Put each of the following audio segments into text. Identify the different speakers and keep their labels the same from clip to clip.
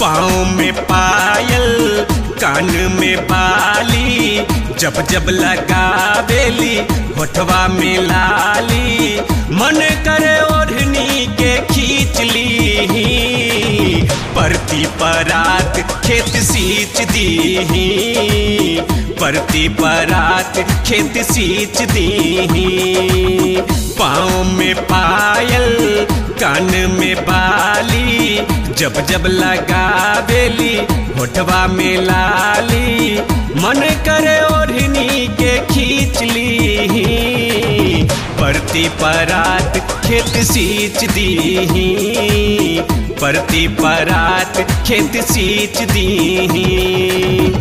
Speaker 1: पाँव में पायल कान में बाली जब जब लगावेली होठवा में लाली मन करे ओढ़नी के खींच ली परती परात खेत सींच दी परती परात खेत सींच दी पाँव में पायल कान में बाली जब जब लगावेली होठवा में लाली मन करे ओढ़नी के खींच ली परती परात खेत सींच दी परती परात खेत सींच दी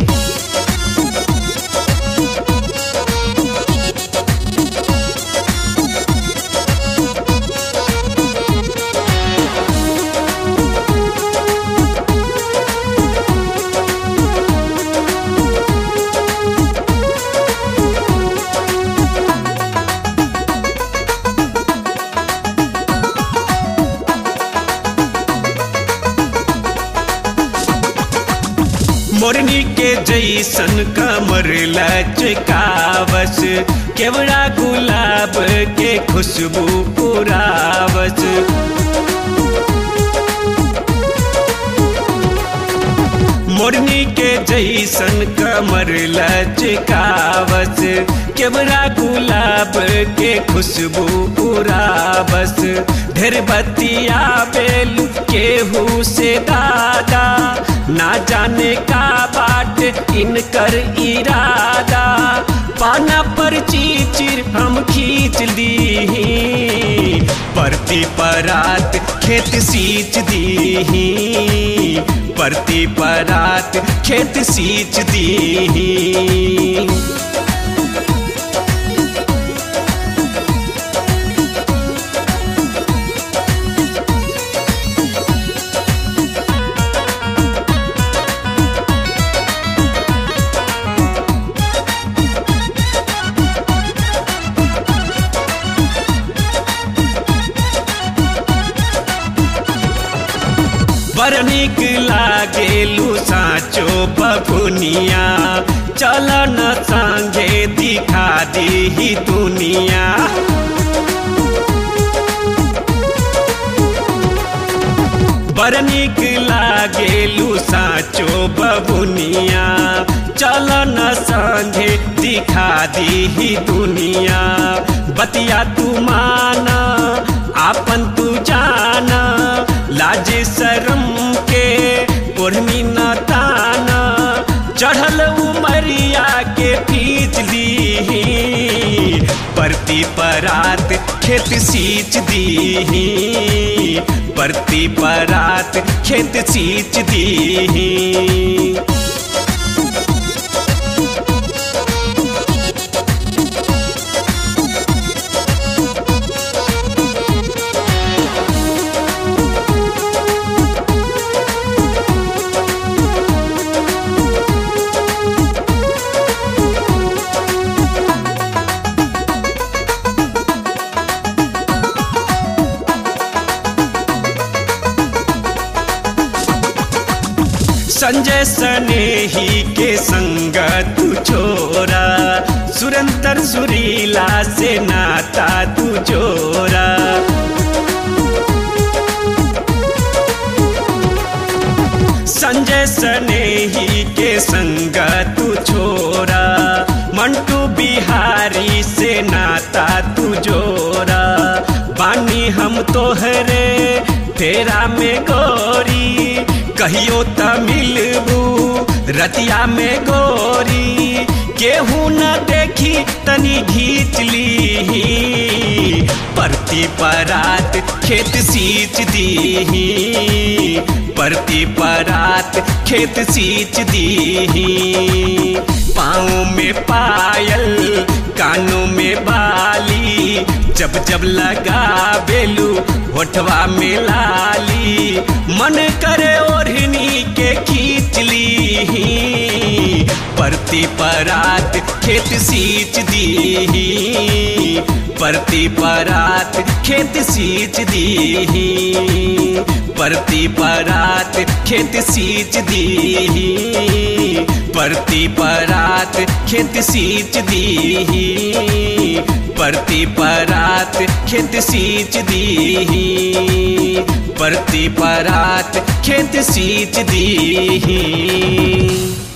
Speaker 1: मोरनी के जैसन कमर लचकावस केवड़ा गुलाब के खुशबू पुरावस मोरनी के जैसन कमर लचकावस केवड़ा गुलाब के खुशबू पुरावस ढेर बतिया बेल केहू से दादा ना जाने का बाट इनकर इरादा पाना पर चीचिर हम खींच ली परती परात खेत सींच दी परती परात खेत सींच दी बड़ निक लागेलू साचो बबुनिया चल न संगे दिखा दी दुनिया बड़ निक लागेलू साचो बबुनिया चल न संगे दिखा दी दुनिया बतिया तू माना आपन तू जाना लाज शर्म के ओढ़नी न ताना चढ़ल उमरिया के पीच ली परती परात खेत सींच दी परती परात खेत सींच दी संजय सनेही के संग तू छोरा सुरंतर सुरीला से नाता तू जोरा संजय सनेही के संग तू छोरा मंटू बिहारी से नाता तू जोरा बानी हम तोहरे तेरा में गोरी कहियो त मिलबू रतिया में गोरी केहू न देखी तनी घींच ली परती परात खेत सींच दी परती परात खेत सींच दी पाँव में पायल कानों में बाली जब जब लगा बेलू होठवा में लाली मन करे ओढ़नी के खींच ली परती परात खेत सींच दी परती परात खेत सींच दीही परती परात खेत सींच दीही परती परात खेत सींच दीही परती परात खेत सींच दीही परती परात खेत सींच दीही